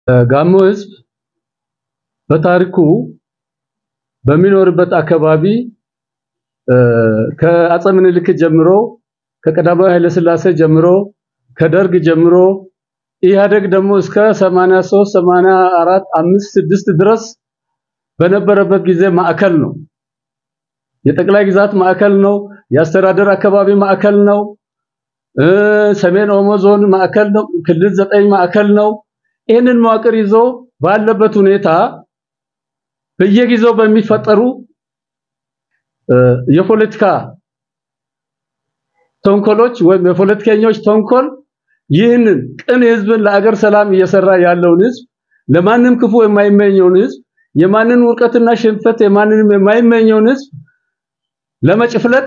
ጋሞ ህዝብ በታሪኩ በሚኖርበት አካባቢ ከአፄ ምኒልክ ጀምሮ ከቀዳማዊ ኃይለ ሥላሴ ጀምሮ ከደርግ ጀምሮ ኢህአደግ ደግሞ እስከ 83 84 5 6 ድረስ በነበረበት ጊዜ ማዕከል ነው። የጠቅላይ ግዛት ማዕከል ነው። የአስተዳደር አካባቢ ማዕከል ነው። ሰሜን ኦሞ ዞን ማዕከል ነው። ክልል ዘጠኝ ማዕከል ነው። ይህንን መዋቅር ይዞ ባለበት ሁኔታ በየጊዜው በሚፈጠሩ የፖለቲካ ተንኮሎች ወይም የፖለቲከኞች ተንኮል ይህንን ቅን ህዝብን ለአገር ሰላም እየሰራ ያለውን ህዝብ ለማንም ክፉ የማይመኘውን ህዝብ የማንን ውርቀትና ሽንፈት የማንንም የማይመኘውን ህዝብ ለመጭፍለቅ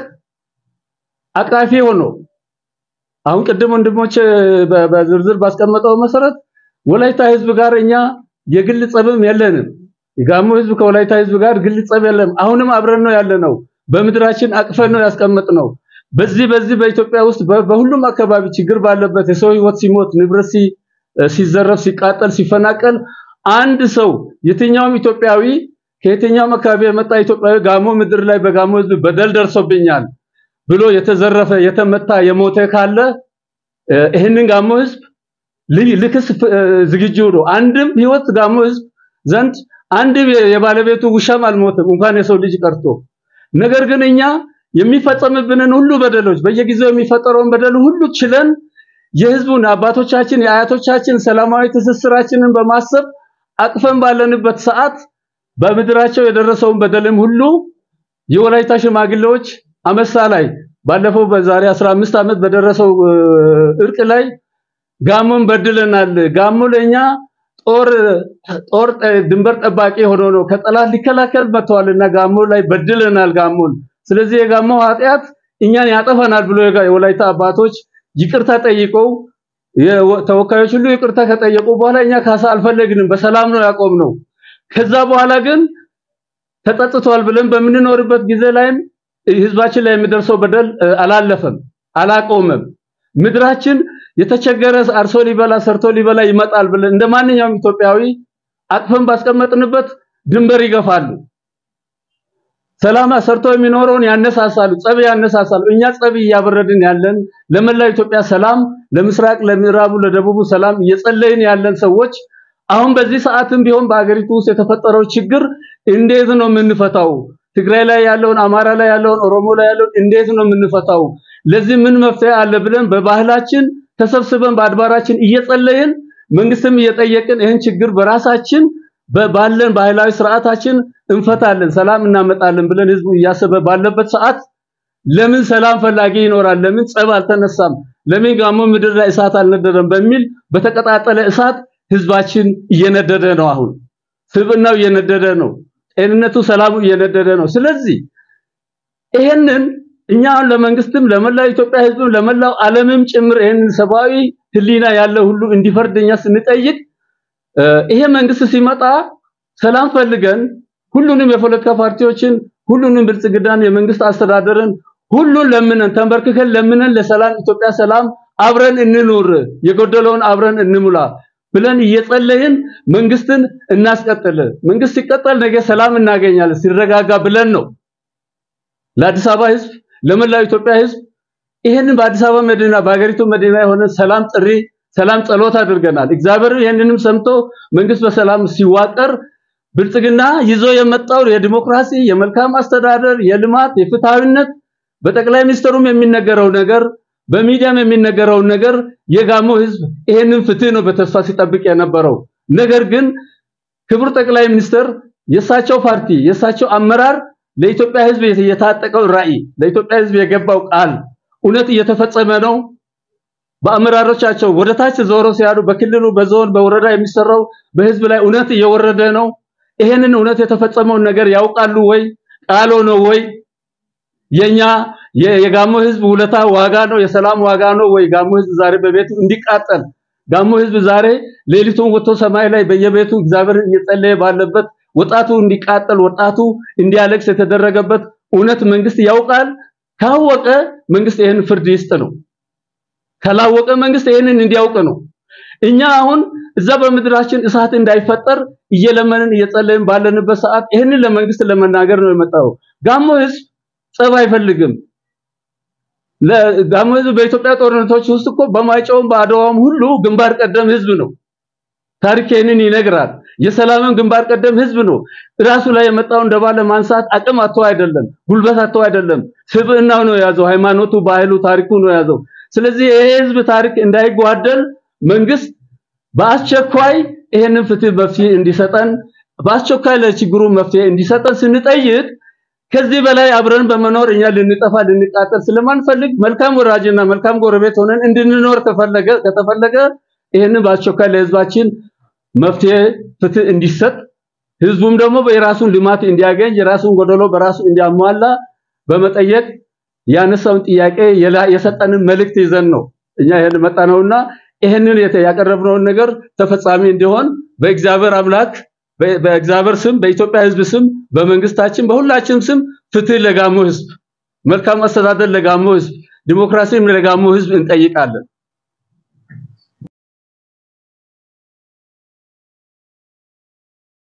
አቃፊ ሆኖ አሁን ቅድም ወንድሞች በዝርዝር ባስቀመጠው መሰረት ወላይታ ህዝብ ጋር እኛ የግል ጸብም የለንም። የጋሞ ህዝብ ከወላይታ ህዝብ ጋር ግል ጸብ የለም። አሁንም አብረን ነው ያለነው። በምድራችን አቅፈን ነው ያስቀመጥነው። በዚህ በዚህ በኢትዮጵያ ውስጥ በሁሉም አካባቢ ችግር ባለበት የሰው ህይወት ሲሞት፣ ንብረት ሲዘረፍ፣ ሲቃጠል፣ ሲፈናቀል አንድ ሰው የትኛውም ኢትዮጵያዊ ከየትኛውም አካባቢ የመጣ ኢትዮጵያዊ ጋሞ ምድር ላይ በጋሞ ህዝብ በደል ደርሶብኛል ብሎ የተዘረፈ የተመታ የሞተ ካለ ይህንን ጋሞ ህዝብ ልክስ ዝግጁ ነው። አንድም ህይወት ጋሞ ህዝብ ዘንድ አንድም የባለቤቱ ውሻም አልሞትም እንኳን የሰው ልጅ ቀርቶ። ነገር ግን እኛ የሚፈጸምብንን ሁሉ በደሎች በየጊዜው የሚፈጠረውን በደል ሁሉ ችለን የህዝቡን አባቶቻችን የአያቶቻችን ሰላማዊ ትስስራችንን በማሰብ አቅፈን ባለንበት ሰዓት በምድራቸው የደረሰውን በደልም ሁሉ የወላይታ ሽማግሌዎች አመሳ ላይ ባለፈው በዛሬ 15 ዓመት በደረሰው እርቅ ላይ ጋሞን በድለናል። ጋሞ ለኛ ጦር ጦር ድንበር ጠባቂ ሆኖ ነው ከጠላት ሊከላከል መጥተዋልና ጋሞ ላይ በድለናል ጋሞን። ስለዚህ የጋሞ ኃጢአት እኛን ያጠፈናል ብሎ የወላይታ አባቶች ይቅርታ ጠይቀው ተወካዮች ሁሉ ይቅርታ ከጠየቁ በኋላ እኛ ካሳ አልፈለግንም፣ በሰላም ነው ያቆምነው። ከዛ በኋላ ግን ተጸጽቷል ብለን በምንኖርበት ጊዜ ላይም ህዝባችን ላይ የሚደርሰው በደል አላለፈም፣ አላቆመም። ምድራችን የተቸገረ አርሶ ሊበላ ሰርቶ ሊበላ ይመጣል ብለን እንደማንኛውም ኢትዮጵያዊ አቅፈን ባስቀመጥንበት ድንበር ይገፋሉ። ሰላም ሰርቶ የሚኖረውን ያነሳሳሉ፣ ጸብ ያነሳሳሉ። እኛ ጸብ እያበረድን ያለን ለመላው ኢትዮጵያ ሰላም፣ ለምስራቅ፣ ለምዕራቡ፣ ለደቡቡ ሰላም እየጸለይን ያለን ሰዎች አሁን በዚህ ሰዓትም ቢሆን በሀገሪቱ ውስጥ የተፈጠረው ችግር እንዴት ነው የምንፈታው? ትግራይ ላይ ያለውን፣ አማራ ላይ ያለውን፣ ኦሮሞ ላይ ያለውን እንዴት ነው የምንፈታው? ለዚህ ምን መፍትሄ አለ ብለን በባህላችን ተሰብስበን በአድባራችን እየጸለይን መንግስትም እየጠየቅን ይህን ችግር በራሳችን ባለን ባህላዊ ስርዓታችን እንፈታለን፣ ሰላም እናመጣለን ብለን ህዝቡ እያሰበ ባለበት ሰዓት ለምን ሰላም ፈላጊ ይኖራል? ለምን ጸብ አልተነሳም? ለምን ጋሞ ምድር ላይ እሳት አልነደረም? በሚል በተቀጣጠለ እሳት ህዝባችን እየነደደ ነው። አሁን ስብናው እየነደደ ነው። ጤንነቱ፣ ሰላሙ እየነደደ ነው። ስለዚህ ይሄንን እኛ ለመንግስትም ለመላው ኢትዮጵያ ህዝብም ለመላው ዓለምም ጭምር ይሄንን ሰብአዊ ህሊና ያለው ሁሉ እንዲፈርደኛ ስንጠይቅ ይሄ መንግስት ሲመጣ ሰላም ፈልገን ሁሉንም የፖለቲካ ፓርቲዎችን ሁሉንም ብልጽግናን የመንግስት አስተዳደርን ሁሉን ለምነን ተንበርክከን ለምነን ለሰላም ኢትዮጵያ ሰላም አብረን እንኑር፣ የጎደለውን አብረን እንሙላ ብለን እየጸለይን መንግስትን እናስቀጥል። መንግስት ሲቀጠል ነገ ሰላም እናገኛለን ሲረጋጋ ብለን ነው ለአዲስ አበባ ህዝብ ለመላው ኢትዮጵያ ህዝብ ይሄንን በአዲስ አበባ መዲና በሀገሪቱ መዲና የሆነ ሰላም ጥሪ ሰላም ጸሎት አድርገናል። እግዚአብሔር ይህንንም ሰምቶ መንግስት በሰላም ሲዋቀር ብልጽግና ይዞ የመጣው የዲሞክራሲ፣ የመልካም አስተዳደር፣ የልማት፣ የፍትሃዊነት በጠቅላይ ሚኒስትሩም የሚነገረው ነገር በሚዲያም የሚነገረው ነገር የጋሞ ህዝብ ይሄንን ፍትህ ነው በተስፋ ሲጠብቅ የነበረው። ነገር ግን ክቡር ጠቅላይ ሚኒስትር የእሳቸው ፓርቲ የእሳቸው አመራር ለኢትዮጵያ ህዝብ የታጠቀው ራዕይ ለኢትዮጵያ ህዝብ የገባው ቃል እውነት እየተፈጸመ ነው። በአመራሮቻቸው ወደ ታች ዞሮ ሲያሉ በክልሉ በዞን በወረዳ የሚሰራው በህዝብ ላይ እውነት እየወረደ ነው። ይሄንን እውነት የተፈጸመውን ነገር ያውቃሉ ወይ? ቃሎ ነው ወይ? የኛ የጋሞ ህዝብ ውለታ ዋጋ ነው፣ የሰላም ዋጋ ነው ወይ? ጋሞ ህዝብ ዛሬ በቤቱ እንዲቃጠል ጋሞ ህዝብ ዛሬ ሌሊቱን ወጥቶ ሰማይ ላይ በየቤቱ እግዚአብሔር እየጸለየ ባለበት ወጣቱ እንዲቃጠል ወጣቱ እንዲያለቅስ የተደረገበት እውነት መንግስት ያውቃል። ካወቀ መንግስት ይህን ፍርድ ይስጥ ነው። ካላወቀ መንግስት ይህንን እንዲያውቅ ነው። እኛ አሁን እዛ በምድራችን እሳት እንዳይፈጠር እየለመንን እየጸለይን ባለንበት ሰዓት ይህንን ለመንግስት ለመናገር ነው የመጣው። ጋሞ ህዝብ ጸብ አይፈልግም። ለጋሞ ህዝብ በኢትዮጵያ ጦርነቶች ውስጥ እኮ በማይጨውም በአድዋም ሁሉ ግንባር ቀደም ህዝብ ነው። ታሪክ ይህንን ይነግራል። የሰላምን ግንባር ቀደም ህዝብ ነው። ራሱ ላይ የመጣውን ደባ ለማንሳት አቅም አጥቶ አይደለም፣ ጉልበት አጥቶ አይደለም። ስብዕናው ነው የያዘው፣ ሃይማኖቱ፣ ባህሉ፣ ታሪኩ ነው የያዘው። ስለዚህ ይሄ ህዝብ ታሪክ እንዳይጓደል መንግስት በአስቸኳይ ይሄንን ፍትህ መፍትሄ እንዲሰጠን በአስቸኳይ ለችግሩ መፍትሄ እንዲሰጠን ስንጠይቅ ከዚህ በላይ አብረን በመኖር እኛ ልንጠፋ ልንቃጠል ስለማንፈልግ መልካም ወራጅና መልካም ጎረቤት ሆነን እንድንኖር ከፈለገ ከተፈለገ ይሄንን በአስቸኳይ ለህዝባችን መፍትሄ ፍትህ እንዲሰጥ ህዝቡም ደግሞ የራሱን ልማት እንዲያገኝ የራሱን ጎደሎ በራሱ እንዲያሟላ በመጠየቅ ያነሳውን ጥያቄ የሰጠንን መልእክት ይዘን ነው እኛ ይሄን መጣነውና ይሄንን ያቀረብነውን ነገር ተፈጻሚ እንዲሆን በእግዚአብሔር አምላክ በእግዚአብሔር ስም በኢትዮጵያ ህዝብ ስም በመንግስታችን በሁላችንም ስም ፍትህ ለጋሞ ህዝብ፣ መልካም አስተዳደር ለጋሞ ህዝብ፣ ዲሞክራሲም ለጋሞ ህዝብ እንጠይቃለን።